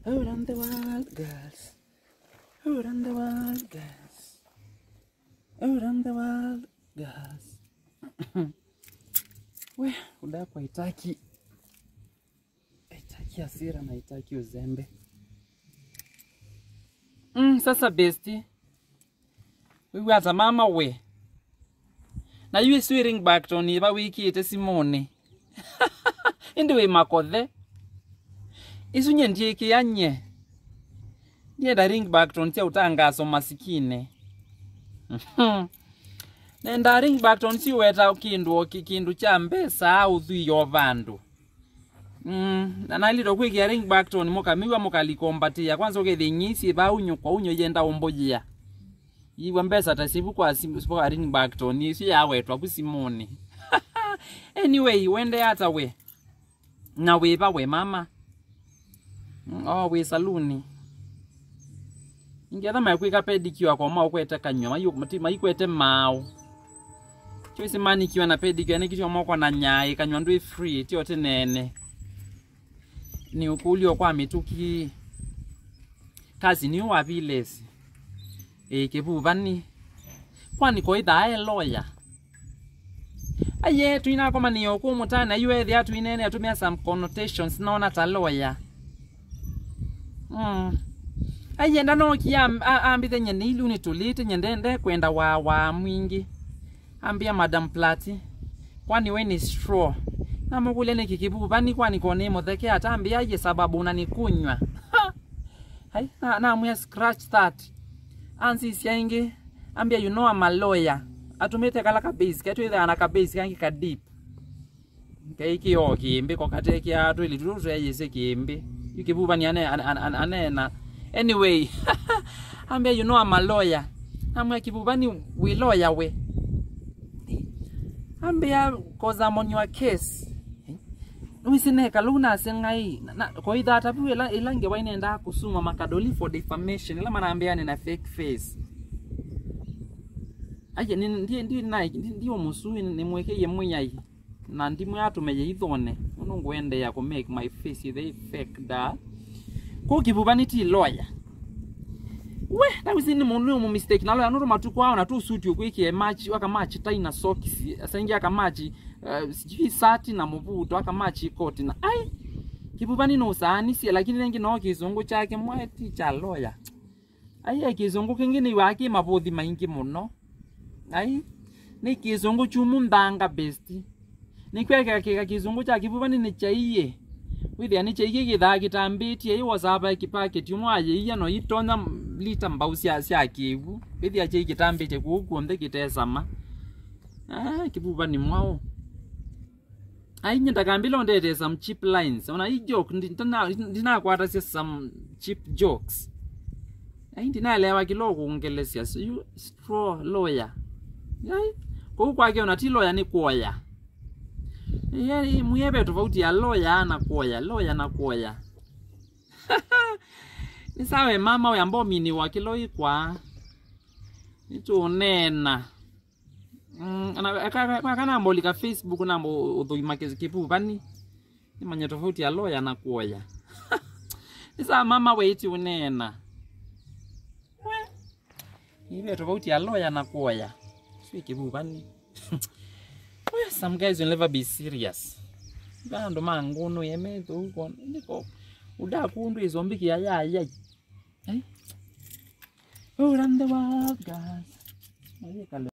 Around the world, girls. Around the world, girls. Around the world, girls. We, udaku haitaki haitaki hasira na haitaki uzembe. Mm, sasa besti wiwe ata mama we na yue swiring back to ni ba wiki ite simone indi we makothe isunye ndieki yanye ndienda ring back to ntia utangaso masikine nenda ring back to ntiweta kindu ki- kindu cha mbesa au thuiyo vandu Mm, na nalito kwikia ring back to mukamiwa mukalikombatia kwanza ukithinyisi ba unyo kwa unyo yenda umbujia iwe mbesa tasibu kwa simu kwa ring back to ni si yawetwa kusimoni anyway wende hata we na wiva we mama Mm, oh we saluni ingetha maikwika pedicure kwa mao kwete kanywa mayu mati maikwete mao choisi manikiwa na pedicure ni kitu moko na nyai kanywa ndui free tio tenene ni ukulio kwa mituki kazi ni wavilesi e kivuvani kwani koithae lawyer aye twina koma ni okumutana yuethi atwinene atumia some connotations naona ta lawyer mm. ayenda nokia ambithe nyene ilu nitulite nyendende kwenda wa wa mwingi ambia madam plati kwani we ni straw namugule ni kikibuvani kwani kone mutheke atambia aye sababu unanikunywa hai na namwe scratch that ansi siaingi ambia you know I'm a lawyer atumite kala kabase ketu itha ana kabase kangi ka deep keiki o kimbi ko kate kia tu ili tu yese kimbi yukibuvani ane ane- ane- anena anyway ambia you know I'm a lawyer namwe kibuvani we lawyer we ambia cause I'm on your case wisineka luna sengai koitha atapu ila ilange wainenda kusuma makadoli for defamation ila manaambia nina fake face aje ni ndiye ndiye nai ndio musui nimwekeye munyai na ndimwe atumeye ithone uno ngwende ya ku make my face they fake da ko kibubani ti lawyer we that was ni mundu mu mistake nalo anuru matuko ao na tu suit ukwikie match waka match tai na socks asaingia aka match uh, sijui sati na muvuto aka match koti na ai kibubani no sani si lakini nengi no kizungu chake mweti cha lawyer ai kizungu kingine iwaki mabuthi maingi muno ai ni kizungu chumu ndanga besti nikweka kika kizungu cha kibubani ni chaiye withia ni chaiki githaa gitambitie i wasaba kipaketi umwe ayiia no itonya lita mbau cia cia kiwu withia chai gitambitie kuu kuonthe gitesama ah kibubani mwao ai nyendakambila ndete some cheap lines ona i joke ndinakwata cia some cheap jokes ai ndinaelewa kilo kuongelesia so you straw lawyer ai kou kwake ona ti lawyer ni kuoya Ye- muyebe tofauti ya lawyer na kuoya lawyer na kuoya ni sawe mama we ambao mini wakilo ikwa nitunena Mm, ana- aka- aka- kana mbolika facebook nambo uthuima kipu vani imanya tofauti ya lawyer na kuoya ni sawa mama we iti unena We, ibe tofauti ya lawyer na kuoya sio kipu vani Well, some guys will never be serious vandu mangunu yemethu uko niko udakundu izombi yayayai eh? Oh, run the world, guys. Oye, kale-